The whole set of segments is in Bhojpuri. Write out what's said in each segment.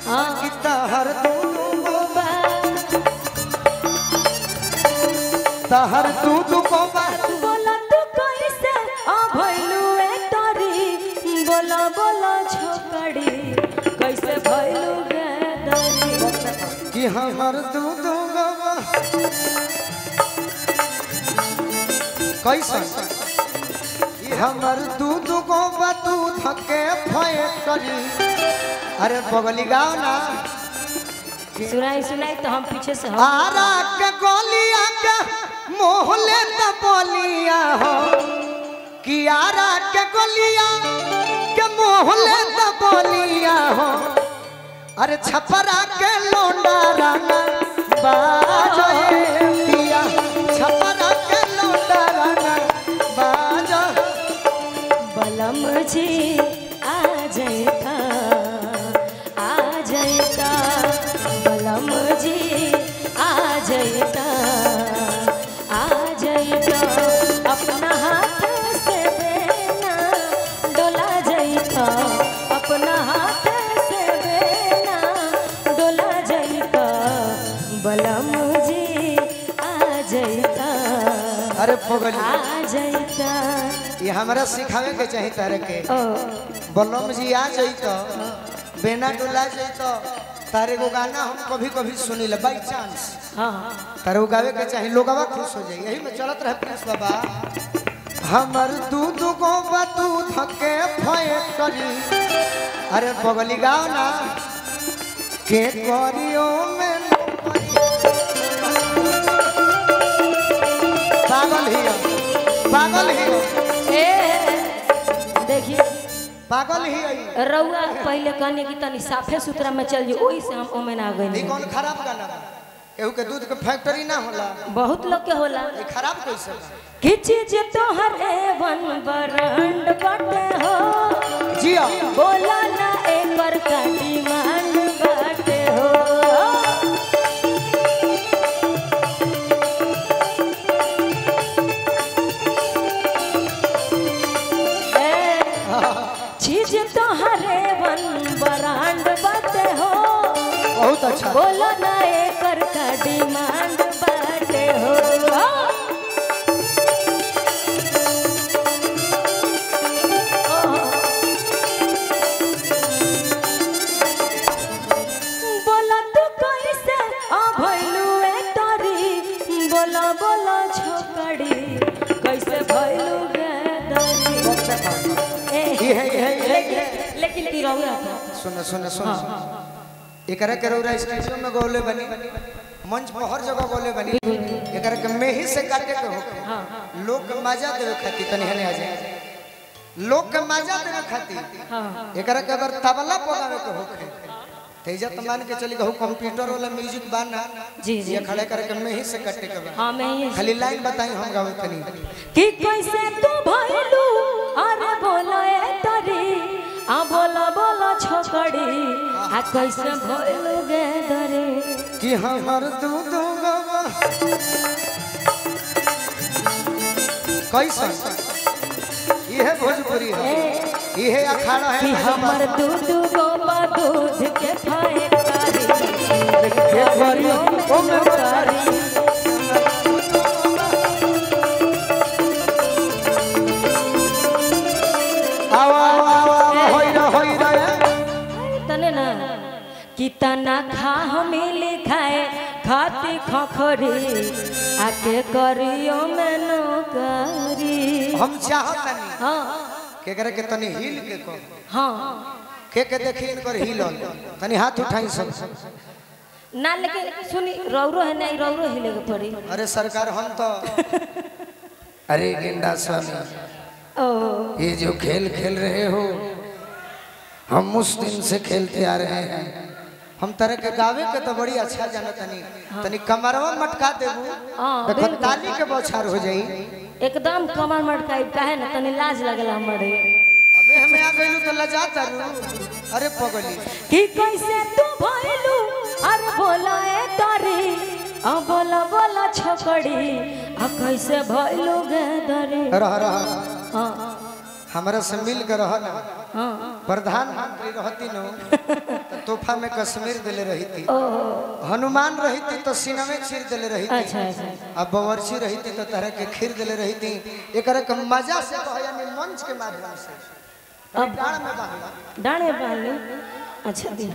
हाँ। कि तहर दूधू गोबा तहर दूधू गोबा बोला तू कैसे आ भइलू ए तरी बोला बोला छोकड़ी कैसे भइलू गे दरी कि हमर दूधू गोबा कैसन कि हमर दूधू गोबा दूध के फैक करी अरे बगली गाओ ना सुनाई सुनाई तो हम पीछे से हम आरा के गोलिया के मोहले त बोलिया हो कि आरा के गोलिया के मोहले त बोलिया हो अरे छपरा के लोंडा राना बाजो हे पिया छपरा के लोंडा राना बाजो बलम जी आ जाता आ जाता बलम जी आ जाता आ जाता अपना हाथ से देना डोला जाता अपना हाथ से देना डोला जाता बलम जी आ जाता अरे पगली आ जाता ये हमरा सिखावे के चाही तारे के ओ बलम जी आ जइतो बेना डोला जइतो तारे को गाना हम कभी कभी सुनिले बाई चांस हाँ तारे को गावे के चाही लोगवा खुश हो जाई यही में चलत रहे प्रिंस बाबा हमर दूध को दूध के फैक करी अरे बगली गाओ ना के करियो में पागल ही हो, पागल ही हो, ए देखिए पागल ही है रउआ पहले कहने की तनी साफे सुथरा में चल जी ओही से हम ओमे ना ई गए कौन खराब गाना बा केहू के दूध के फैक्ट्री ना होला बहुत लोग के होला ई खराब कैसे बा? कि चीज तोहर एवन बरंड बटे हो जिया बोला ना एकर का डिमांड बटे हो ए, चीज तोहर एवन बरंड बटे हो बहुत अच्छा बोलो ना एकर का डिमांड बाटे हो बोला तू कैसे आ भइलू ए तरी बोला बोला छोकड़ी कैसे भइलू गे दरी ए, ई है, ई है, ई है, ई है। लेकिन लेकिन तिरौरा था सुन सुन सुन एकरा के रौरा स्टेशन में गौले बनी मंच पर हर जगह गौले बनी एकरा के मेही से काटे के होके लोग के मजा देवे खातिर तनी हने आ जाए लोग के मजा देवे खातिर एकरा के अगर तबला पगावे के होके तेजा तो मान के चली कहू कंप्यूटर वाला म्यूजिक बाना जी जी ये खड़े करके मेही से काटे के बा हाँ मैं ये खाली लाइन बताई हम गावे तनी कि कैसे तू भइलू अरे बोला ए तरी आ बोला बोला छोकड़ी आ कैसे भइलू गे दरे कि हमर दूध गवा कैसन इहे भोजपुरी है इहे अखाड़ा है कि हमर दूध गोबा दूध के खाए कारी के घरियो में कारी आवा आवा आवा होई रे होई रे तने ना कि तना खा हमें लिखाए खाती खखरी आके करियो में नौकरी हम चाहत नहीं हाँ के करे के तनी हिल के को हाँ के के देखी इनकर हिलल तनी हाथ उठाई सब ना लेकिन सुनी रौरो है नहीं रौरो हिले के पड़ी अरे सरकार हम तो अरे गेंडा स्वामी ओ ये जो खेल खेल रहे हो हम उस दिन से खेलते आ रहे हैं हम तरह के गावे के तो बड़ी अच्छा जाना तनी तनी कमरवा मटका देबू हाँ, देखो बिल्कुल। ताली के बौछार हो जाई एकदम कमर मटकाई काहे ना तनी लाज लगला हमरे अबे हमें आ गइलू तो लजाता रू अरे पगली कि कैसे तू भइलू अरे बोला ए तारी आ बोला बोला छोकड़ी आ कैसे भइलू गे दरे रह रह हाँ हमरा से मिल के रह ना हाँ प्रधानमंत्री रहती नो तो तोहफा में कश्मीर दिले रही थी ओहो हनुमान रही थी तो सिनमे चीर दिले रही थी अच्छा अच्छा अब बवर्ची रही थी तो तरह के खीर दिले रही थी एकरा के मजा से कह यानी मंच के माध्यम से अब डाड़ में बांधला डाणे बांधले अच्छा दी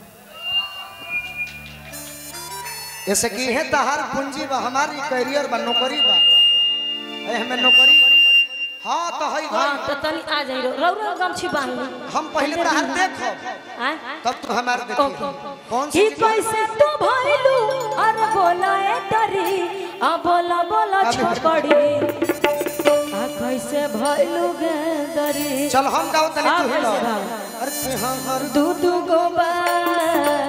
ऐसे की है तहार पूंजी बा हमारी करियर बा नौकरी बा ए हमें नौकरी हाँ तो हई हाँ गई तो तनी आ जाई रौरा गमछी बांध ली हम पहले तहार देखो आय तब तू हमार ओके देखी कौन कि सी कैसे तू भइलू अरे बोला ए तरी आ बोला बोला छपड़ी आ कैसे भइलू गे दरी चल हम गाओ तनी हाँ, तू हिलो कैसे गाओ? अरे तू हाँ हर दू दू गो बा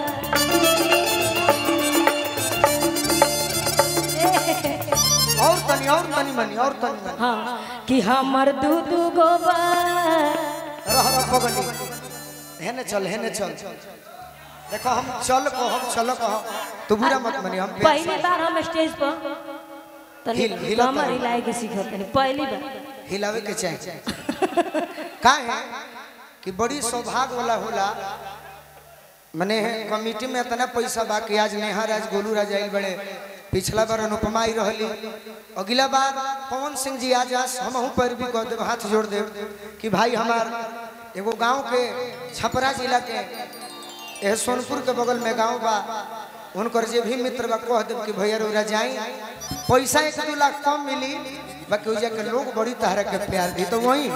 और तनी और तनी मनी और तनी मनी हाँ कि हमर दू दू गो बा रह रह पगली हेने चल हेने चल देखो हम चल को हम चल को तू बुरा मत मनी हम प्यार से- पहली बार हम स्टेज पर तनी हिल- हिला कमर तनी। हिलाए के सीखत तनी पहली बार हिलावे के चाहिए का है कि बड़ी सौभाग्य वाला होला मने कमिटी में इतना पैसा बा कि आज नेहा राज गोलू राज आइल बड़े पिछला बार अनुपमा आई रहली अगला बार पवन सिंह जी आज आज हम हूँ पर भी कह देव हाथ जोड़ देव कि भाई हमार एगो गांव के छपरा जिला के यह सोनपुर के बगल में गांव बा उनकर जे भी मित्र बा कह देव कि भैया रोरा जाई पैसा एक दू लाख कम मिली बाकी उजा के लोग बड़ी तहरा के प्यार दी तो वही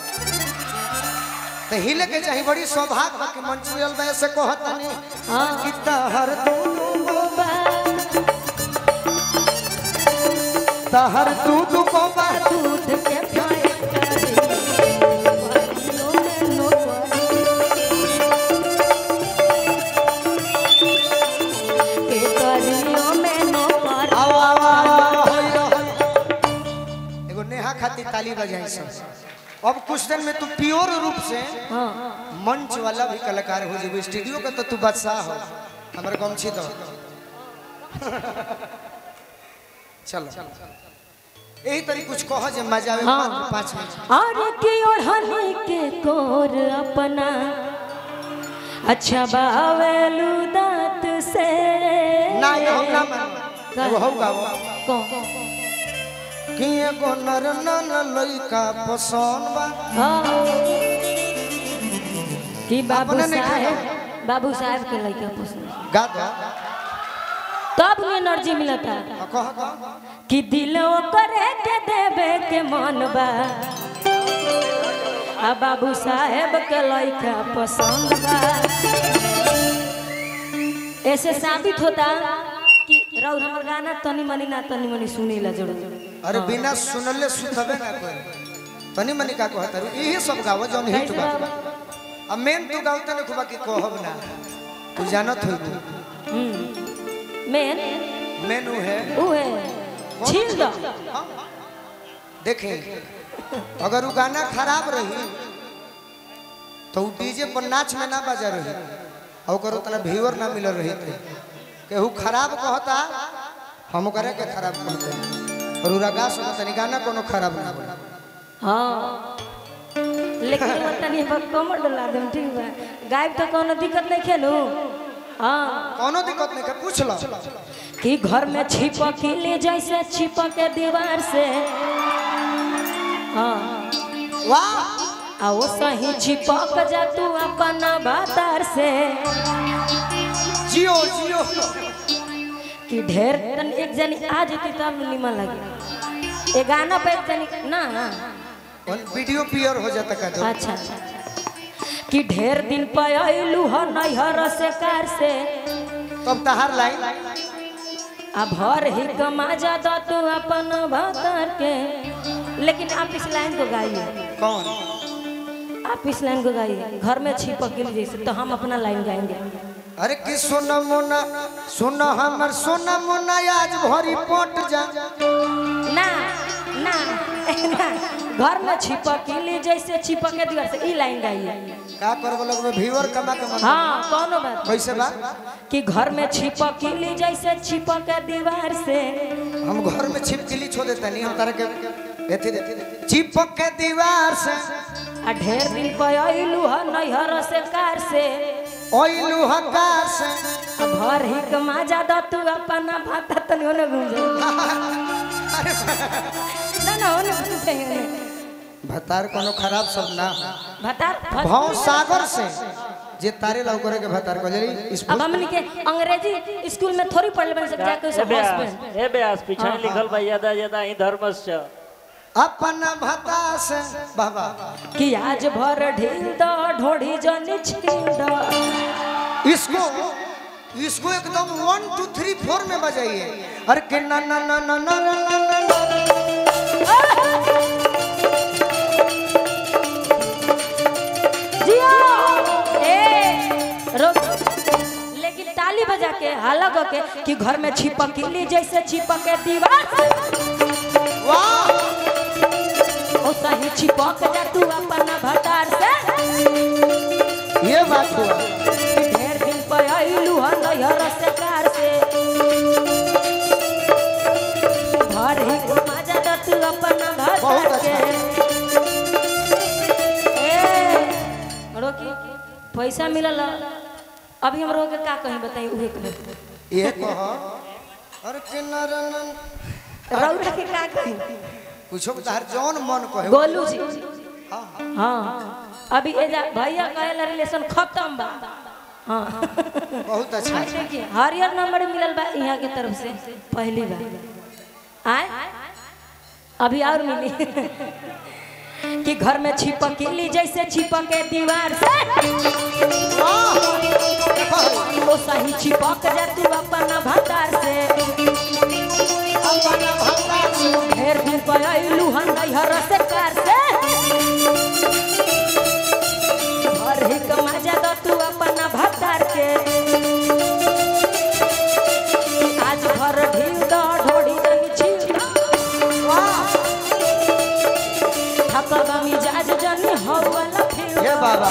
तो हिले के चाही बड़ी सौभाग्य बा कि मंच मिलल बा ऐसे कहता नहीं हाँ। कि तहर दूनु गो बा तहर दूनु गो बा दूध के फाय करी बारियों में नौकरी के करियों में नौकरी आओ आओ आओ, आओ होई रहो। एगो नेहा खाती ताली बजाई सब अब कुछ दिन में तू प्योर रूप से हाँ मंच वाला भी कलाकार हो जेबो स्टूडियो का तो तू बादशाह हो हमर गमछी दो चलो यही तरी कुछ कह जे मजा आवे हाँ। मात्र पाँच मिनट और की ओढ़नी के कोर अपना अच्छा बावेलू दांत से ना ये हम ना मान एगो हो गाओ कौन कि एगो नर नन लइका पसंद बा हाँ कि बाबू अपने नहीं साहेब बाबू साहेब के लड़का पसंद गा दो तब में एनर्जी मिलता आ, कह कह कि दिल करे के देवे के मन बा आ बाबू साहेब के लड़का पसंद बा ऐसे साबित होता कि रउर हमर गाना तनी मनी ना तनी मनी सुनी ला जरूर अरे बिना सुनले सुतबे ना कोई तनी मनी का कहत रू यही सब गाओ जौन हिट कैसे बा बाबा? अब मेन तू गाओ तने खुबा की कहब ना तू जानत हो तू हम्म मेन मेनू है ऊ है छील दो देखें अगर वो गाना खराब रही तो वो डीजे पर नाच में ना बजा रही और ओकर उतना व्यूअर ना मिल रही थे केहू खराब कहता हम करे के खराब कहते और उरा गा सुना तनी गाना कोनो खराब ना बोला हाँ लेकिन वो तनी पर कमर डला देम ठीक बा गायब तो कोनो दिक्कत नहीं खेलू हाँ कोनो दिक्कत नहीं है पूछ लो कि घर में छिपक ले जैसे छिपक के दीवार से हाँ वाह आ वो सही छिपक जा तू अपन बातार से जियो जियो कि ढेर तन एक जनी आ जेती तब निमन लगे ए गाना पे एक जनी ना ना और वीडियो पियर हो जाता का तो अच्छा अच्छा कि ढेर दिन पे अइलू ह नैहर से कार से तब तहार लाइन आ भर ही कमा जा दो तू अपन भतर के लेकिन आप इस लाइन को गाइए कौन आप इस लाइन को गाइए घर में छिपक के जैसे तो हम अपना लाइन गाएंगे अरे कि सोना मोना सोना हमर सोना मोना आज भरी पट जा ना ना ना घर में छिपक के लिए जैसे छिपक के दीवार से ई लाइन गाइए का करब लगबे व्यूअर कमा के मन हाँ कौनो बात नहीं। कैसे बा कि घर में छिपक के लिए जैसे छिपक के दीवार से हम घर में छिपकली छोड़ देता नहीं हम तारा के एथी दे चिपक के दीवार से आ ढेर दिन पे अइलू ह नैहर से कार से ओइलू हकार से आ भर ही कमा ज्यादा तू अपना भाता तनी होने घूम जा ना ना होने घूम जाइए भतार कोनो खराब शब्द ना भाता भाव सागर से जे तारे लाउ करे के भतार को जरी इस अब हमनी के अंग्रेजी स्कूल में थोड़ी पढ़ले बन सब जाके ए सब ब्यास हस्बैंड ए ब्यास पीछे हाँ, लिखल बा यदा यदा ही धर्मस्य अपन भता से बाबा कि आज भर ढील द ढोढ़ी जनी छील द इसको इसको एकदम वन टू थ्री फोर में बजाइए अरे के ना ना ना ना ना ना ना ना ना जिया ए रोक लेकिन ताली बजा के हाला क के कि घर में छिपकली जैसे छिपके दीवार से वाह ओ सही छिपक जा तू अपना भतार से ये बात हुआ ढेर दिन पे अइलू ह नैहर से कार से घर ही घुमा जा द तू अपना बहुत भतार अच्छा। के ए रोकी पैसा मिलल अभी हम रोके का कहीं बताई उहे कहीं ये कह अरे के ना ना ना रौरा के का कहीं कुछो तार जौन मन कहे गोलू जी हाँ अभी एजा भैया कहेला रिलेशन खत्म बा हाँ बहुत अच्छा भाई देखिए हरियर नंबर मिलल बा यहाँ के तरफ से पहली बार आए अभी और मिली कि घर में छिपकली जैसे छिपके दीवार से ओ सही छिपक जा तू अपना भतार से ढेर दिन पर अइलू हन नैहर से कार से घर ही कमा जा द तू अपना भतार के आज घर ढील द ढोड़ी नहीं छील थकबा मिजाज जनी हो वाला फिर ये बाबा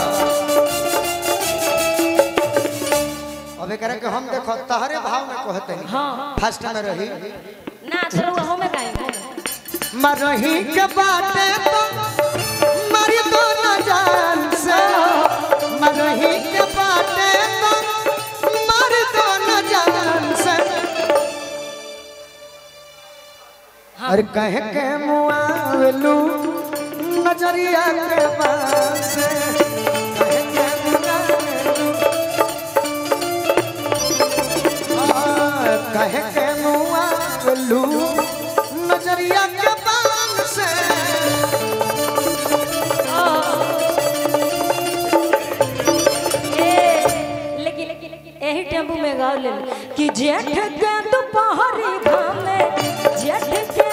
अब एकरा के हम देखो तहरे भाव में कहते हैं हाँ फर्स्ट में रही ना चलो वो में गाएंगे मरही के बाटे तो मरी तो न जान से मरही के बाटे तो मरी तो न जान से अरे कहे के मुआवलू नजरिया के पास कहे के मुआवलू हाँ, कहे के मुआवलू नजरिया के पान से ए, लेकिन यही टेम्पू में गाँव ले लो कि जेठ के दोपहरी घाम में जेठ के